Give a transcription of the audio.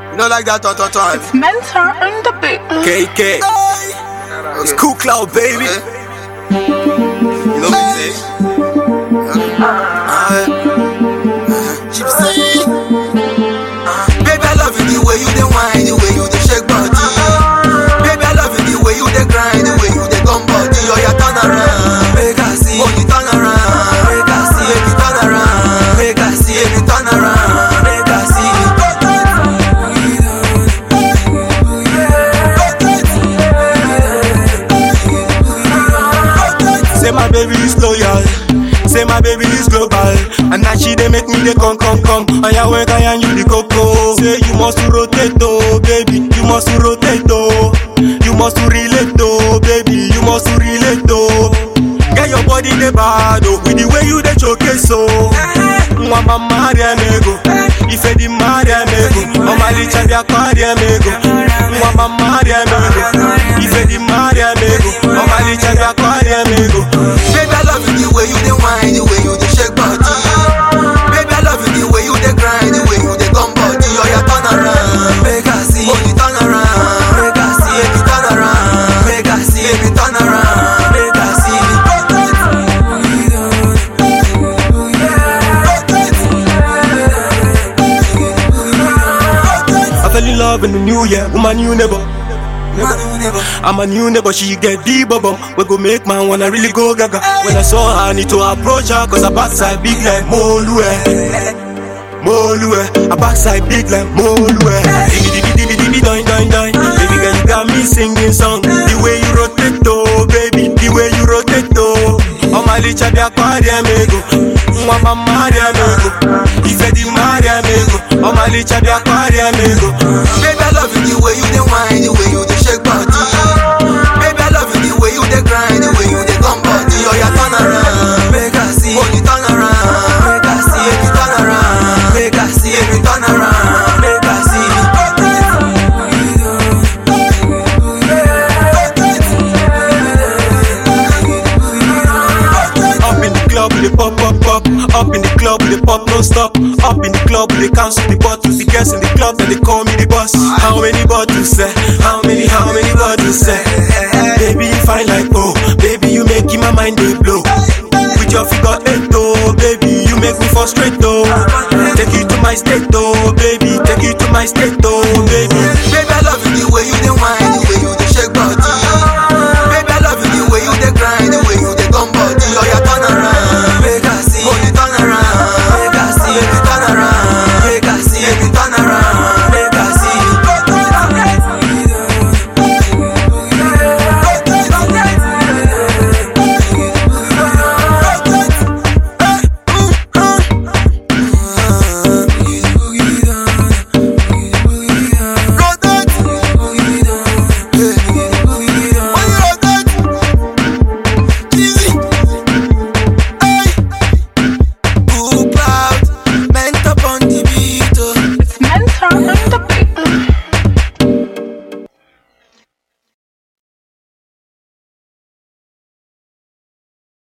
You know like that, tot, tot, tot. It's Mentor on the beat. KK. It's Cool Cloud, baby. You know what I'm Gypsy. Baby, I love you the way you dey whine, the way you dey shake body. Baby, I love you the way you dey grind, the way you dey come body. Oh, yeah, turn around, make I see. Oh, you turn around, make I see. Baby, turn around, make I see. Baby, turn around, make I see. Say my baby is loyal. Say my baby is global. And now she dey make me dey come, come, come. And ya when I and you the coco. Say you must to rotate, oh, baby. You must to rotate, oh. You must to relate, oh, baby. You must to relate, oh. Get your body dey bad, oh. With the way you dey showcase, oh. Mwa mama ego. Ife di mari ego. Mama licha di akwari ego. Mwa mama ego. Ife di mari ego. Mama licha di akwari ego. Baby, I love you the way you dey whine, the way you dey shake body. Baby, I love you the way you dey grind, the way you dey come body. Oh, yeah, turn around, make I see. Oh, you turn around, make I see. Baby, turn around, make I see. Baby, turn around, make I see. I fell in love in the new year with my new neighbor. Man, you never. I'm a new neighbor, she get the bubble. We go make man wanna really go gaga. When I saw her, I need to approach her, cause her backside big like Molue. Molue, her backside big like Molue. Diggy diggy diggy diggy doin doin doin. Baby girl, you got me singing song. The way you rotate, oh, baby, the way you rotate, oh. Oh my licha di aquarium ego. Mwa mama ego. Ife di Maria ego. Oh my licha di aquarium ego. Baby, I love you the way you dey whine, the way you dey shake body. Baby, I love you the way you dey grind, the way you dey come body. Oh, yeah, turn around, make I see. Oh, you turn around, make I see. Baby, turn around, make I see. Baby, turn around, make I see. Up in the club, we dey pop, pop, pop. Up in the club, we dey pop, no stop. Up in the club, we dey cancel the bottles. The girls in the club, then they call me the boss. How many bottles, say? How many, how many bottles, say? Baby, you fine like oh. Baby, you making my mind dey blow. With your figure eight, oh, baby, you make me frustrate, oh. Take you to my state, oh, baby. Take you to my state, oh, baby. Baby, I love you the way you dey whine,